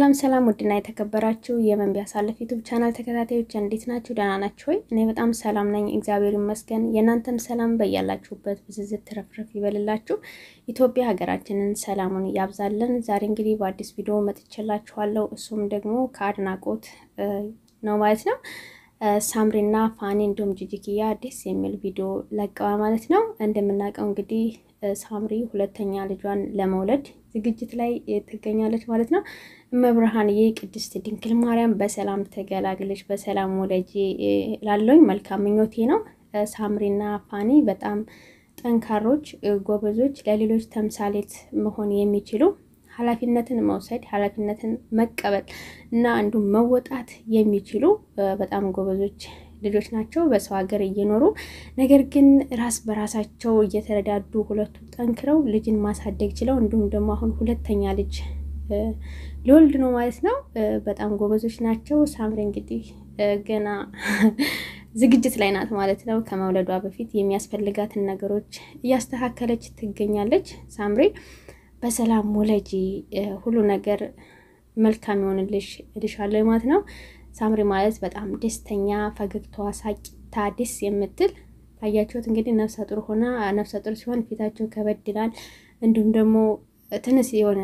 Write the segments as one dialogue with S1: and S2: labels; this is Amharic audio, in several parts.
S1: ሰላም ሰላም፣ ውድና የተከበራችሁ የመንቢያ ሳለፍ ዩቱብ ቻናል ተከታታዮች እንዴት ናችሁ? ደህና ናችሁ ወይ? እኔ በጣም ሰላም ነኝ፣ እግዚአብሔር ይመስገን። የእናንተም ሰላም በያላችሁበት ብዝዝት ትረፍረፍ ይበልላችሁ። ኢትዮጵያ ሀገራችንን ሰላሙን ያብዛልን። ዛሬ እንግዲህ በአዲስ ቪዲዮ መጥቼላችኋለሁ። እሱም ደግሞ ከአድናቆት ነው ማለት ነው። ሳምሪና ፋኒ እንዲሁም ጂጂኪያ ደስ የሚል ቪዲዮ ለቀዋል ማለት ነው። እንደምናውቀው እንግዲህ ሳምሪ ሁለተኛ ልጇን ለመውለድ ዝግጅት ላይ ትገኛለች ማለት ነው። እመብርሃንዬ ቅድስት ድንግል ማርያም በሰላም ተገላግለች በሰላም ወለጂ ላለኝ መልካም ምኞቴ ነው። ሳምሪና ፋኒ በጣም ጠንካሮች፣ ጎበዞች፣ ለሌሎች ተምሳሌት መሆን የሚችሉ ኃላፊነትን መውሰድ ኃላፊነትን መቀበል እና እንዲሁም መወጣት የሚችሉ በጣም ጎበዞች ልጆች ናቸው። በሰው ሀገር እየኖሩ ነገር ግን ራስ በራሳቸው እየተረዳዱ ሁለቱ ጠንክረው ልጅን ማሳደግ ችለው እንዲሁም ደግሞ አሁን ሁለተኛ ልጅ ሊወልድ ነው ማለት ነው። በጣም ጎበዞች ናቸው። ሳምሪ እንግዲህ ገና ዝግጅት ላይ ናት ማለት ነው። ከመውለዷ በፊት የሚያስፈልጋትን ነገሮች እያስተካከለች ትገኛለች። ሳምሪ በሰላም ወለጂ፣ ሁሉ ነገር መልካም ይሆንልሽ እልሻለሁ ማለት ነው። ሳምሪ ማለት በጣም ደስተኛ፣ ፈገግታዋ ሳቂታ፣ ደስ የምትል ታያችሁት። እንግዲህ ነፍሰ ጡር ሆና ነፍሰ ጡር ሲሆን ፊታቸው ከበድ ይላል። እንዲሁም ደግሞ ትንሽ የሆነ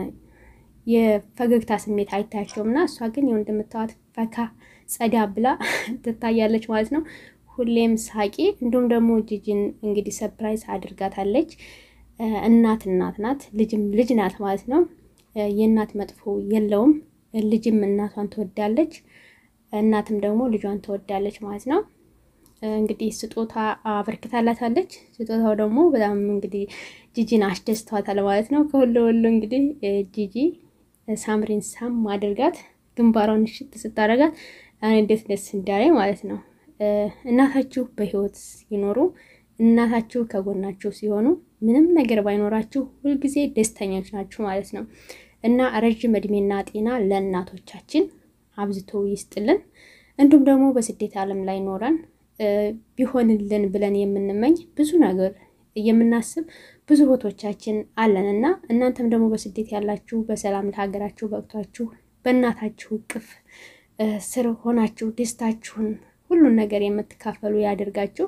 S1: የፈገግታ ስሜት አይታያቸውም እና እሷ ግን ይኸው እንደምታዋት ፈካ ጸዳ ብላ ትታያለች ማለት ነው። ሁሌም ሳቂ። እንዲሁም ደግሞ ጂጂን እንግዲህ ሰፕራይዝ አድርጋታለች። እናት እናት ናት፣ ልጅም ልጅ ናት ማለት ነው። የእናት መጥፎ የለውም። ልጅም እናቷን ትወዳለች፣ እናትም ደግሞ ልጇን ትወዳለች ማለት ነው። እንግዲህ ስጦታ አበርክታላታለች። ስጦታው ደግሞ በጣም እንግዲህ ጂጂን አስደስተዋታል ማለት ነው። ከሁሉ ሁሉ እንግዲህ ጂጂ ሳምሪን ሳም አድርጋት ግንባሯን ሽት ስታደርጋት እንዴት ደስ እንዳለ ማለት ነው። እናታችሁ በህይወት ሲኖሩ እናታችሁ ከጎናችሁ ሲሆኑ ምንም ነገር ባይኖራችሁ ሁልጊዜ ደስተኞች ናችሁ ማለት ነው። እና ረዥም እድሜና ጤና ለእናቶቻችን አብዝቶ ይስጥልን። እንዲሁም ደግሞ በስደት ዓለም ላይ ኖረን ቢሆንልን ብለን የምንመኝ ብዙ ነገር የምናስብ ብዙ ቦቶቻችን አለን እና እናንተም ደግሞ በስደት ያላችሁ በሰላም ለሀገራችሁ በቅቷችሁ በእናታችሁ እቅፍ ስር ሆናችሁ ደስታችሁን ሁሉን ነገር የምትካፈሉ ያደርጋችሁ።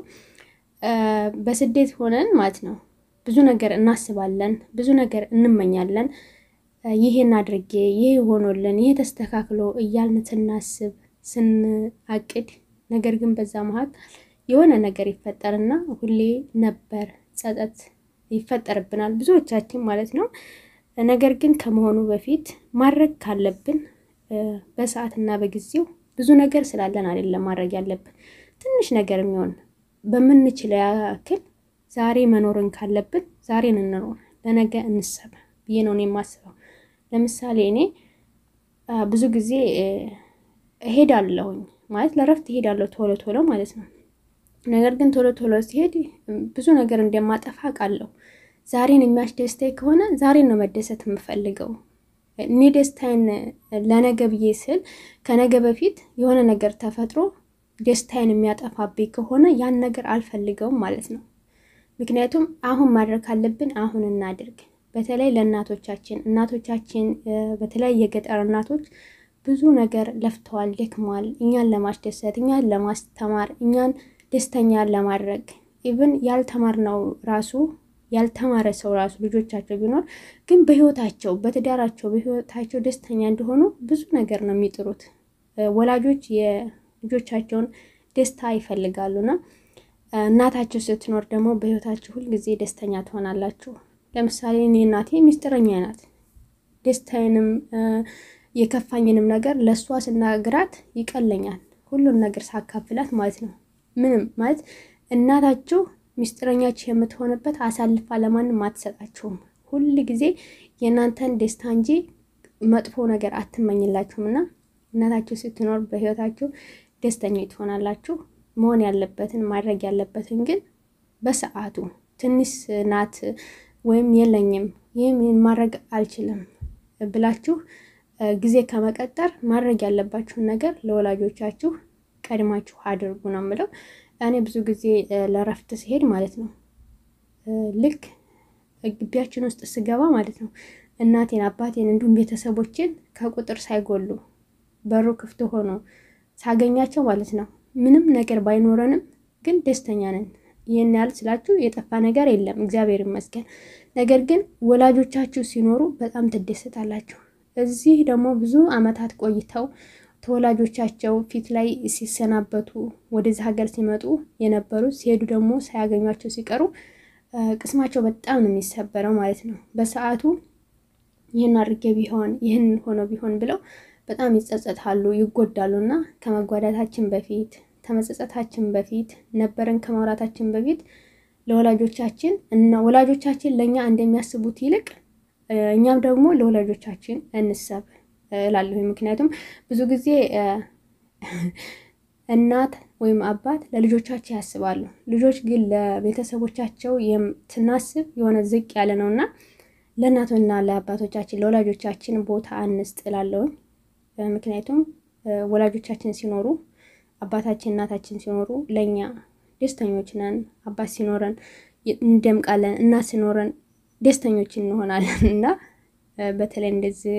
S1: በስደት ሆነን ማለት ነው ብዙ ነገር እናስባለን፣ ብዙ ነገር እንመኛለን። ይሄን አድርጌ ይሄ ሆኖልን ይሄ ተስተካክሎ እያልን ስናስብ ስንአቅድ፣ ነገር ግን በዛ መሀል የሆነ ነገር ይፈጠርና ሁሌ ነበር ጸጸት ይፈጠርብናል ብዙዎቻችን ማለት ነው። ነገር ግን ከመሆኑ በፊት ማድረግ ካለብን በሰዓትና በጊዜው ብዙ ነገር ስላለን አይደለም ማድረግ ያለብን ትንሽ ነገር የሚሆን በምንችለው ያክል ዛሬ መኖርን ካለብን ዛሬን እንኖር፣ ለነገ እንሰብ ብዬ ነው የማስበው። ለምሳሌ እኔ ብዙ ጊዜ እሄዳለሁኝ ማለት ለረፍት እሄዳለሁ ቶሎ ቶሎ ማለት ነው። ነገር ግን ቶሎ ቶሎ ሲሄድ ብዙ ነገር እንደማጠፋ አውቃለሁ። ዛሬን የሚያስደስተኝ ከሆነ ዛሬን ነው መደሰት የምፈልገው። እኔ ደስታዬን ለነገ ብዬ ስል ከነገ በፊት የሆነ ነገር ተፈጥሮ ደስታዬን የሚያጠፋብኝ ከሆነ ያን ነገር አልፈልገውም ማለት ነው። ምክንያቱም አሁን ማድረግ ካለብን አሁን እናድርግ። በተለይ ለእናቶቻችን እናቶቻችን በተለይ የገጠር እናቶች ብዙ ነገር ለፍተዋል፣ ደክመዋል፣ እኛን ለማስደሰት፣ እኛን ለማስተማር፣ እኛን ደስተኛ ለማድረግ ኢቭን ያልተማርነው ራሱ ያልተማረ ሰው ራሱ ልጆቻቸው ቢኖር ግን በህይወታቸው በትዳራቸው በህይወታቸው ደስተኛ እንደሆኑ ብዙ ነገር ነው የሚጥሩት። ወላጆች የልጆቻቸውን ደስታ ይፈልጋሉና እናታቸው ስትኖር ደግሞ በህይወታቸው ሁልጊዜ ደስተኛ ትሆናላችሁ። ለምሳሌ እኔ እናቴ ሚስጥረኛ ናት። ደስታዬንም የከፋኝንም ነገር ለእሷ ስናግራት ይቀለኛል። ሁሉን ነገር ሳካፍላት ማለት ነው። ምንም ማለት እናታችሁ ሚስጥረኛችሁ የምትሆንበት አሳልፋ ለማንም አትሰጣችሁም። ሁል ጊዜ የእናንተን ደስታ እንጂ መጥፎ ነገር አትመኝላችሁም። እና እናታችሁ ስትኖር በህይወታችሁ ደስተኞች ትሆናላችሁ። መሆን ያለበትን ማድረግ ያለበትን ግን በሰዓቱ ትንሽ ናት ወይም የለኝም ይህም ማድረግ አልችልም ብላችሁ ጊዜ ከመቀጠር ማድረግ ያለባችሁን ነገር ለወላጆቻችሁ ቀድማችሁ አድርጉ ነው የምለው። እኔ ብዙ ጊዜ ለረፍት ሲሄድ ማለት ነው ልክ ግቢያችን ውስጥ ስገባ ማለት ነው እናቴን፣ አባቴን እንዲሁም ቤተሰቦችን ከቁጥር ሳይጎሉ በሩ ክፍት ሆኖ ሳገኛቸው ማለት ነው ምንም ነገር ባይኖረንም ግን ደስተኛ ነን። ይህን ያህል ስላችሁ የጠፋ ነገር የለም፣ እግዚአብሔር ይመስገን። ነገር ግን ወላጆቻችሁ ሲኖሩ በጣም ትደሰታላችሁ። እዚህ ደግሞ ብዙ ዓመታት ቆይተው ተወላጆቻቸው ፊት ላይ ሲሰናበቱ ወደዚህ ሀገር ሲመጡ የነበሩት ሲሄዱ ደግሞ ሳያገኟቸው ሲቀሩ ቅስማቸው በጣም ነው የሚሰበረው ማለት ነው። በሰዓቱ ይህን አድርጌ ቢሆን ይህን ሆኖ ቢሆን ብለው በጣም ይጸጸታሉ፣ ይጎዳሉ። እና ከመጓዳታችን በፊት ከመጸጸታችን በፊት ነበረን ከማውራታችን በፊት ለወላጆቻችን እና ወላጆቻችን ለእኛ እንደሚያስቡት ይልቅ እኛም ደግሞ ለወላጆቻችን እንሰብ እላለሁ። ምክንያቱም ብዙ ጊዜ እናት ወይም አባት ለልጆቻቸው ያስባሉ። ልጆች ግን ለቤተሰቦቻቸው ስናስብ የሆነ ዝቅ ያለ ነው እና ለእናቶና ለአባቶቻችን ለወላጆቻችን ቦታ አንስጥ እላለሁኝ። ምክንያቱም ወላጆቻችን ሲኖሩ አባታችን እናታችን ሲኖሩ ለእኛ ደስተኞች ነን። አባት ሲኖረን እንደምቃለን፣ እናት ሲኖረን ደስተኞች እንሆናለን እና በተለይ እንደዚህ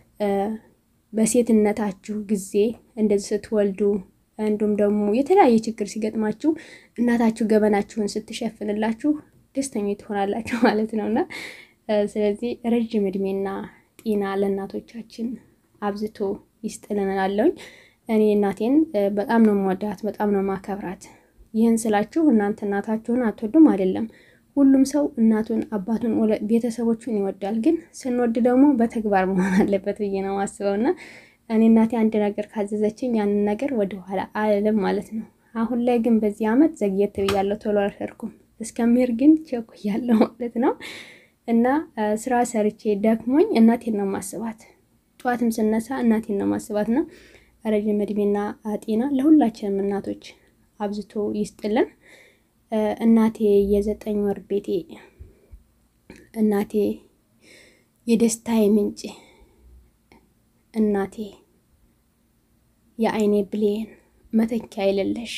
S1: በሴትነታችሁ ጊዜ እንደዚህ ስትወልዱ እንዲሁም ደግሞ የተለያየ ችግር ሲገጥማችሁ እናታችሁ ገበናችሁን ስትሸፍንላችሁ ደስተኞች ትሆናላችሁ ማለት ነው እና ስለዚህ ረዥም እድሜና ጤና ለእናቶቻችን አብዝቶ ይስጥልን እላለሁኝ። እኔ እናቴን በጣም ነው የምወዳት፣ በጣም ነው ማከብራት። ይህን ስላችሁ እናንተ እናታችሁን አትወዱም አይደለም። ሁሉም ሰው እናቱን፣ አባቱን፣ ቤተሰቦቹን ይወዳል። ግን ስንወድ ደግሞ በተግባር መሆን አለበት ብዬ ነው ማስበው እና እኔ እናቴ አንድ ነገር ካዘዘችኝ ያንን ነገር ወደኋላ አልልም ማለት ነው። አሁን ላይ ግን በዚህ ዓመት ዘግየት ብያለሁ፣ ቶሎ አልሄድኩም። እስከሚሄድ ግን ቸኩያለሁ ማለት ነው እና ስራ ሰርቼ ደክሞኝ እናቴን ነው ማስባት። ጠዋትም ስነሳ እናቴን ነው ማስባት ነው። ረዥም እድሜና ጤና ለሁላችንም እናቶች አብዝቶ ይስጥልን። እናቴ የዘጠኝ ወር ቤቴ፣ እናቴ የደስታዬ ምንጭ፣ እናቴ የአይኔ ብሌን መተኪያ የሌለሽ፣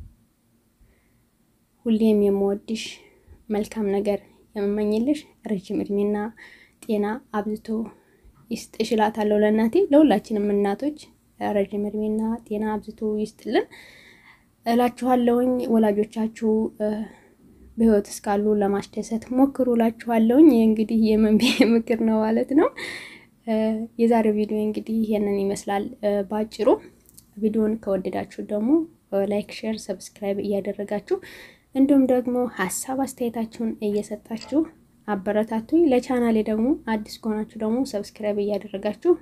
S1: ሁሌም የምወድሽ መልካም ነገር የምመኝልሽ ረዥም እድሜና ጤና አብዝቶ ይስጥሽ እላታለሁ ለእናቴ። ለሁላችንም እናቶች ረዥም እድሜና ጤና አብዝቶ ይስጥልን እላችኋለሁኝ። ወላጆቻችሁ በሕይወት እስካሉ ለማስደሰት ሞክሩ እላችኋለሁኝ። ይህ እንግዲህ የመንቤ ምክር ነው ማለት ነው። የዛሬው ቪዲዮ እንግዲህ ይሄንን ይመስላል በአጭሩ። ቪዲዮን ከወደዳችሁ ደግሞ ላይክ፣ ሼር፣ ሰብስክራይብ እያደረጋችሁ እንዲሁም ደግሞ ሀሳብ አስተያየታችሁን እየሰጣችሁ አበረታቱኝ። ለቻናሌ ደግሞ አዲስ ከሆናችሁ ደግሞ ሰብስክራይብ እያደረጋችሁ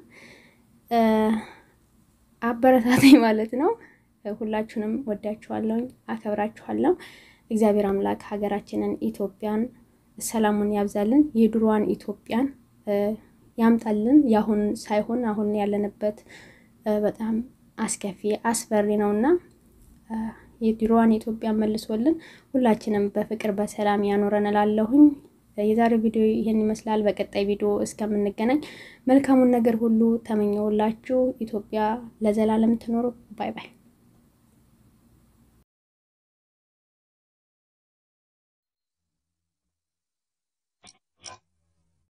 S1: አበረታቱኝ ማለት ነው። ሁላችሁንም ወዳችኋለሁ፣ አከብራችኋለሁ። እግዚአብሔር አምላክ ሀገራችንን ኢትዮጵያን ሰላሙን ያብዛልን፣ የድሮዋን ኢትዮጵያን ያምጣልን። የአሁን ሳይሆን አሁን ያለንበት በጣም አስከፊ አስፈሪ ነውና የድሮዋን ኢትዮጵያን መልሶልን ሁላችንም በፍቅር በሰላም ያኖረን እላለሁኝ። የዛሬው ቪዲዮ ይህን ይመስላል። በቀጣይ ቪዲዮ እስከምንገናኝ መልካሙን ነገር ሁሉ ተመኘውላችሁ። ኢትዮጵያ ለዘላለም ትኖሩ። ባይ ባይ።